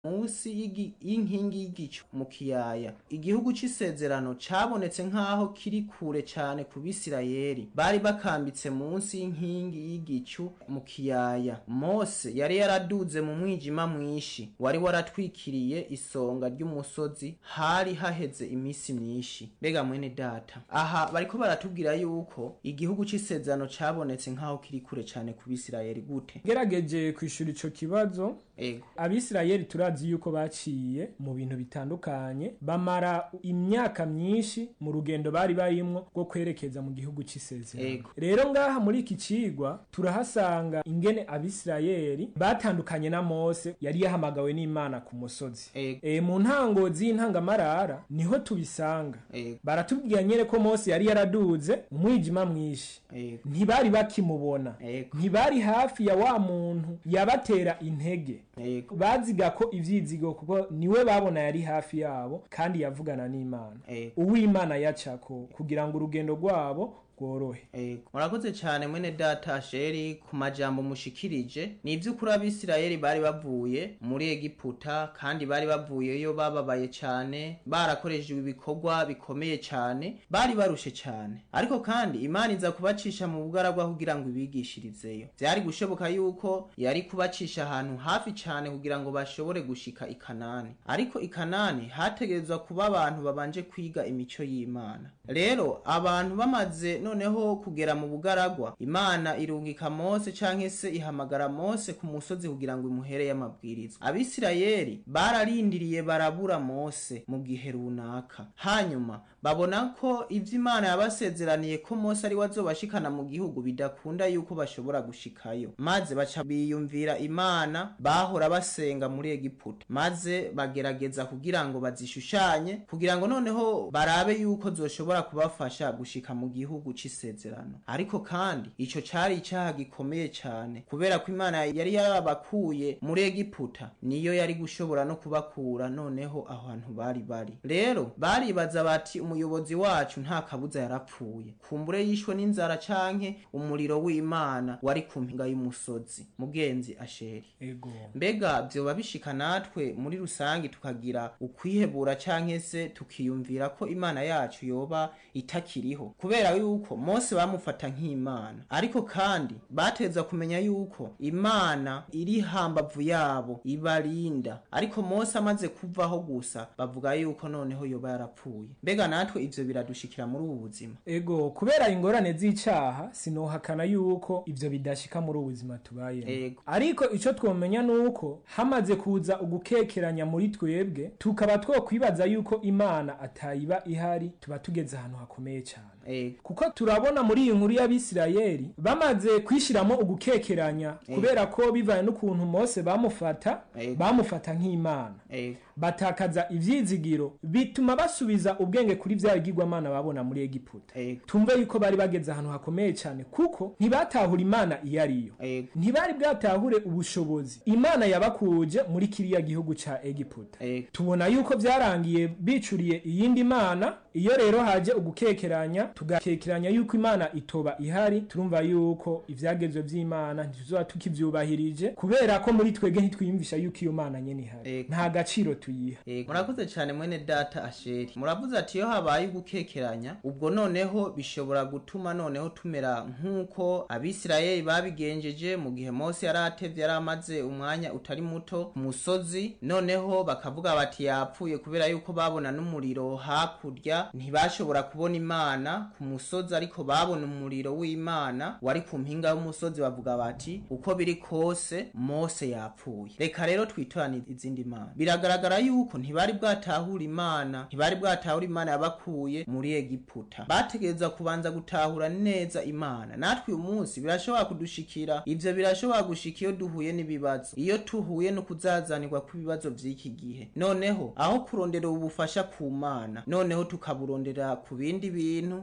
munsi y'igi- y'inkingi y'igicu mu kiyaya igihugu c'isezerano cabonetse nk'aho kiri kure cane ku bisirayeli bari bakambitse munsi y'inkingi y'igicu mu kiyaya mose yari yaraduze mu mwijima mwinshi wari waratwikiriye isonga ry'umusozi hari haheze imisi myinshi mbega mwene data aha bariko baratubwira yuko igihugu c'isezerano cabonetse nk'aho kiri kure cane ku bisirayeli gute gerageje kwishura ico kibazo ego abisirayeli turazi yuko baciye mu bintu bitandukanye bamara imyaka myinshi mu rugendo bari barimwo rwo kwerekeza mu gihugu c'isezerano Ego. rero ngaha muri iki cigwa turahasanga ingene abisirayeli batandukanye na mose yari yahamagawe n'imana ku musozi Ego. e, mu ntango z'intangamarara niho tubisanga Ego. baratubwira nyene ko mose yari yaraduze umwijima mwinshi Ego. ntibari bakimubona Ego. ntibari hafi ya wa muntu yabatera intege Ego. baziga ko ivyizigo kuko niwe babona yari hafi yabo kandi yavugana n'imana Ego. uwimana yacako kugira ngo urugendo rwabo rworohe Ego. murakoze cyane mwene data sheri ku majambo mushikirije ni ivy'ukuri abisirayeli bari bavuye muri egiputa kandi bari bavuyeyo bababaye cyane barakoreshejwe ibikorwa bikomeye cyane bari barushe cyane ariko kandi imana iza kubacisha mu bugaragwa kugira ngo ibigishirizeyo vyari gushoboka yuko yari kubacisha ahantu hafi cyane kugira ngo bashobore gushika i kanani ariko i kanani hategerezwa kuba abantu babanje kwiga imico y'imana rero abantu bamaze noneho kugera mu bugaragwa imana irungika mose canke se ihamagara mose ku musozi kugira ngo imuhere amabwirizwa abisirayeli bararindiriye barabura mose mu gihe runaka hanyuma babona ko ivyo imana yabasezeraniye ko mose ari we azobashikana mu gihugu bidakunda yuko bashobora gushikayo maze baca biyumvira imana bahora basenga muri egiputa maze bagerageza kugira ngo bazishushanye kugira ngo noneho barabe yuko zoshobora kubafasha gushika mu gihugu c'isezerano ariko kandi ico cari icaha gikomeye cane kubera ko imana yari yarabakuye muri egiputa niyo yari gushobora no kubakura noneho aho hantu bari bari rero baribaza bati umuyobozi wacu nta kabuza yarapfuye kumbure yishwe n'inzara canke umuriro w'imana wari ku mpinga y'umusozi mugenzi asheri ego mbega vyoba bishika natwe muri rusange tukagira ukwihebura canke se tukiyumvira ko imana yacu yoba itakiriho kubera yuko mose bamufata nk'imana ariko kandi bateza kumenya yuko imana iri hambavu yabo ibarinda ariko mose amaze kuvaho gusa bavuga yuko noneho yoba yarapfuye mbega natwe ivyo biradushikira muri ubu buzima ego kubera ingorane z'icaha sinohakana yuko ivyo bidashika muri ubu buzima tubayemo Ego. ariko ico twomenya nuko hamaze kuza ugukekeranya muri twebwe tukaba twokwibaza yuko imana atayiba ihari tuba tugeze ahantu hakomeye cyane ego kuko turabona muri iyi nkuru y'abisirayeli bamaze kwishiramo ugukekeranya kubera ko bivaye n'ukuntu mose bamufata Ego. bamufata nk'imana ego batakaza ivyizigiro bituma basubiza ubwenge kuri vya bigirwamana babona muri egiputa ego tumve yuko bari bageze ahantu hakomeye cyane kuko ntibatahura imana iyo ariyo ego ntibari bwatahure ubushobozi imana yabakuje muri kiriya gihugu ca egiputa ego tubona yuko vyarangiye bicuriye iyindi mana iyo rero haje ugukekeranya tugakekeranya yuko imana itoba ihari turumva yuko ivyagezwe vy'imana ntituzoba tukivyubahirije kubera ko muri twebwe ntitwiyumvisha yuko iyo mana nyene ihari Ego. nta gaciro tuyiha Ego. murakoze cyane mwene data asheri muravuze ati iyo habaye ugukekeranya ubwo noneho bishobora gutuma noneho tumera nk'uko abisirayeli babigenjeje mu gihe mose yari atevye yari amaze umwanya utari muto ku musozi noneho bakavuga bati yapfuye kubera yuko babona n'umuriro hakurya ntibashobora kubona imana ku musozi ariko babona umuriro w'imana wari ku mpinga y'umusozi bavuga bati uko biri kose mose yapfuye reka rero twitorane izindi mana biragaragara yuko ntibari bwatahura imana ntibari bwatahura imana yabakuye muri egiputa bategereza kubanza gutahura neza imana natwe uyu munsi birashobora kudushikira ivyo birashobora gushika iyo duhuye n'ibibazo iyo tuhuye no kuzazanirwa kw'ibibazo vy'iki gihe noneho aho kurondera ubufasha ku mana noneho tukaburondera ku bindi bintu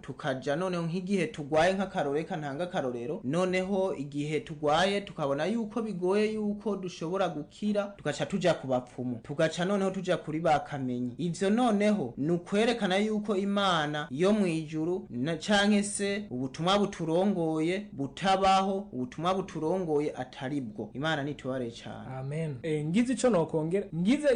tukaja noneho nk'igihe tugwaye nk'akarore kantanga akarorero noneho igihe tugwaye tukabona yuko bigoye yuko dushobora gukira tugaca tuja ku bapfumu tugaca noneho tuja kuri bakamenyi ivyo noneho ni ukwerekana yuko imana yo mu ijuru na canke se ubutumwa buturongoye butabaho ubutumwa buturongoye atari bwo imana nitubare cane amen eh, ngize ico nokongera ngize